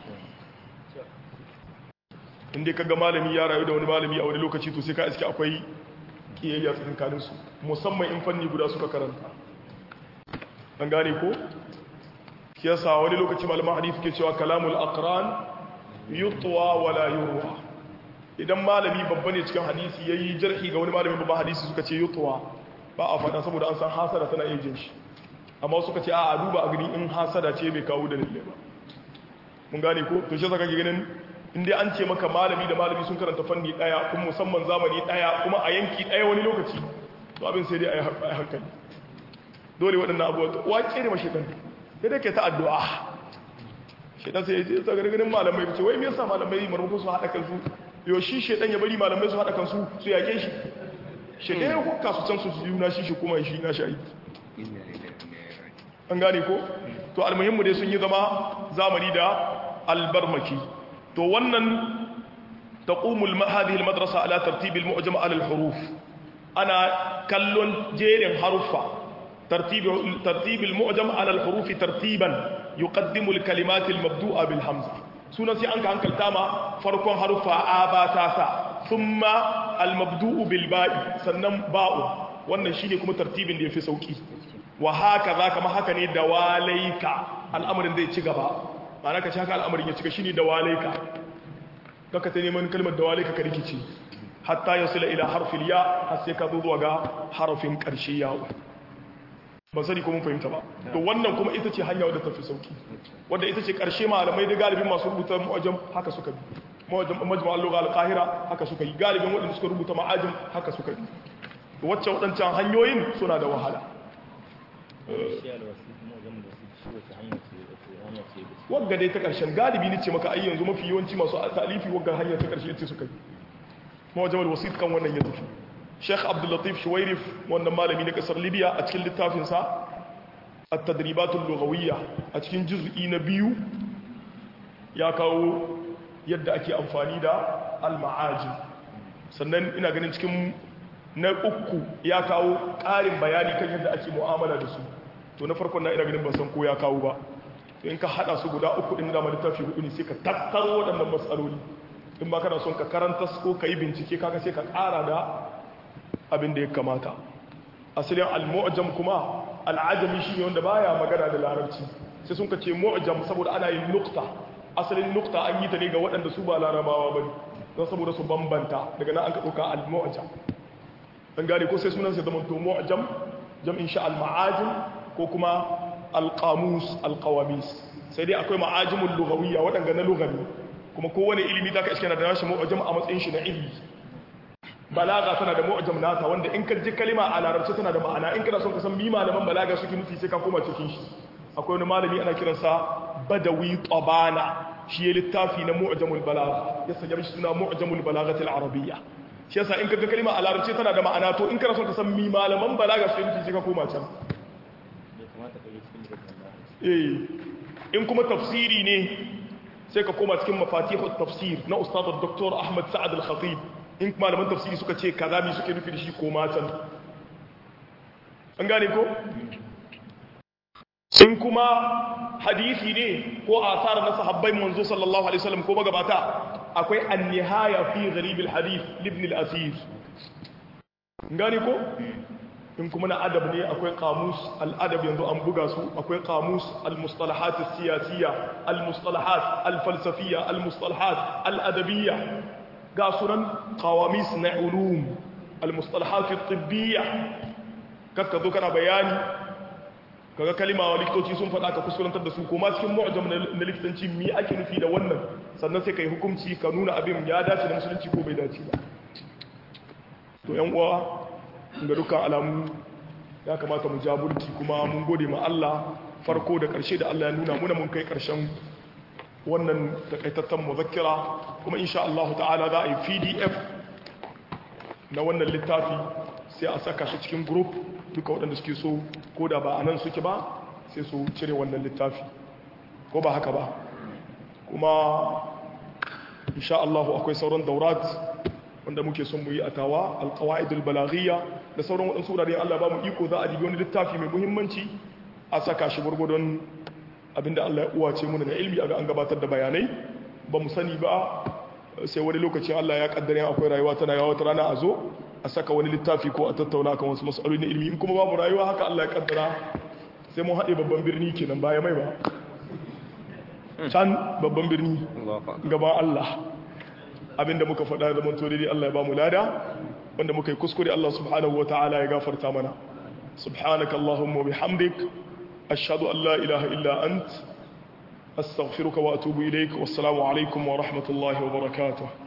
Speaker 1: inda kaga malami ya rayu da wani malami a wani lokaci to sai ka iske akwai kiyayya tsakanin su musamman in fanni guda suka karanta an gane ko kiyasa wani lokaci malaman hadisi ke cewa kalamul aqran yutwa wala yurwa idan malami babba ne cikin hadisi yayi jarhi ga wani malami babban hadisi suka ce yutwa ba a fada saboda an san hasada tana yin jin shi amma suka ce a duba a gani in hasada ce bai kawo da lalle ba mun gane ko to shi zaka ga ganin inda an ce maka malami da malami sun karanta fanni daya kuma musamman zamani daya kuma a yanki daya wani lokaci to abin sai dai a yi hankali dole waɗannan abubuwa wace ne mashidan sai dai ke ta addu'a shedan sai ya ta gargarin malamai ce wai me yasa malamai marmakon su haɗa kansu yau shi shedan ya bari malamai su haɗa kansu su yake shi shedan ya kuka su can su su yuna shi shi kuma shi na shi aiki an gane ko to almuhimmu dai sun yi zama zamani da albarmaki to wannan taqumul hadhihi almadrasa ala tartib almu'jam ala alhuruf ana kallon jerin haruffa tartib tartib almu'jam ala alhuruf tartiban yuqaddimu alkalimat almabdu'a bilhamza sunan sai an ka hankalta ma farkon haruffa a ba ta sa thumma almabdu'u bilba'i sannan ba'u wannan shine kuma tartibin da yafi sauki wa haka za kama haka ne da walaika al'amarin zai ci gaba ma'ana ka ci haka al'amarin ya cika shi ne da walaika kaka ta neman kalmar da walaika ka rikici hatta ya sila ila harfin ya har sai ka zo zuwa ga harafin ƙarshe yawo ban sani ko mun fahimta ba to wannan kuma ita ce hanya wadda tafi sauki wadda ita ce ƙarshe malamai da galibin masu rubuta mu'ajam haka suka bi majma'al lugha al-qahira haka suka yi galibin waɗanda suka rubuta ma'ajim haka suka bi wacce waɗancan hanyoyin suna da wahala wagga dai ta ƙarshen galibi ne ce maka ai yanzu mafi yawanci masu talifi wagga hanyar ta ƙarshe ce suka yi mawa jamal wasit kan wannan ya tafi sheikh abdullatif shuwairif wannan malami na ƙasar libya a cikin littafinsa a tadribatun lugawiyya a cikin juz'i na biyu ya kawo yadda ake amfani da al-ma'ajin sannan ina ganin cikin na uku ya kawo ƙarin bayani kan yadda ake mu'amala da su to na farkon na ina ganin ban san ko ya kawo ba to in ka hada su guda uku din da littafi hudu ne sai ka tattaro waɗannan matsaloli in ba kana son ka karanta ko ka yi bincike kaga sai ka ƙara da abin da ya kamata asalin al-mu'jam kuma al-ajami shine wanda baya magana da larabci sai sun ka ce mu'jam saboda ana yin nukta asalin nukta an yi ta ne ga waɗanda su ba larabawa bane don saboda su bambanta daga nan an ka ɗauka al-mu'jam an gane ko sai sunan sai zama to mu'jam jam'in sha al-ma'ajim ko kuma al-qamus al-qawamis sai dai akwai ma'ajimul lughawiyya wadanga na lughawi kuma kowane ilimi zaka iske na da nashi mu'jam a matsayin shi na ilmi balaga tana da mu'jam nata wanda in ka ji kalima a larabci tana da ma'ana in kana son ka san mi malaman balaga suke nufi sai ka koma cikin shi akwai wani malami ana kiransa badawi tabana shi ya littafi na mu'jamul balagha ya sanya shi suna mu'jamul balaghatil arabiyya shi yasa in kaga kalma a larabci tana da ma'ana to in kana son ka san mi malaman balaga su yanki sai ka koma can eh in kuma tafsiri ne sai ka koma cikin mafatihut tafsir na ustad dr ahmad sa'ad al-khatib in malaman tafsiri suka ce kaza mi suke nufi da shi koma can an gane ko in kuma hadisi ne ko asar na sahabbai manzo sallallahu alaihi wasallam ko magabata akwai an-nihaya fi gharib al-hadith ibn al-asir gani ko in kuma na adab ne akwai kamus al'adab yanzu an buga su akwai kamus al-mustalahat siyasiyya al-mustalahat al-falsafiyya al-mustalahat al-adabiyya ga sunan qawamis na ulum al-mustalahat at-tibbiyya kakka zo kana bayani kaga kalima wa likitoci sun faɗa ka kuskurantar da su kuma cikin mu'jam na likitanci mi ake nufi da wannan sannan sai kai hukunci ka nuna abin ya dace da musulunci ko bai dace ba to yan uwa ga dukkan alamu ya kamata mu jaburki kuma mun gode ma Allah farko da ƙarshe da Allah ya nuna muna mun kai ƙarshen wannan takaitattan muzakkira kuma insha Allah ta'ala za a yi PDF na wannan littafi sai a saka shi cikin group duka waɗanda suke so ko da ba a nan suke ba sai su cire wannan littafi ko ba haka ba kuma insha Allah akwai sauran daurat wanda muke son mu yi a tawa alqawaidul balaghiyya da sauran waɗansu wurare Allah ba mu iko za a dibi wani littafi mai muhimmanci a saka shi gurgurdon abinda Allah ya uwace mu da ilmi aga an gabatar da bayanai ba mu sani ba sai wani lokaci Allah ya kaddare akwai rayuwa tana yawa wata rana a zo a saka wani littafi ko a tattauna kan wasu matsaloli na ilmi in kuma babu rayuwa haka Allah ya kaddara sai mun haɗe babban birni kenan baya mai ba can babban birni gaban Allah abinda muka faɗa da manto daidai Allah ya ba mu lada wanda muka yi kuskure Allah subhanahu ta'ala ya gafarta mana subhanaka allahumma bihamdik ashhadu an la ilaha illa ant astaghfiruka wa atubu ilaik wassalamu alaikum wa rahmatullahi wa barakatuh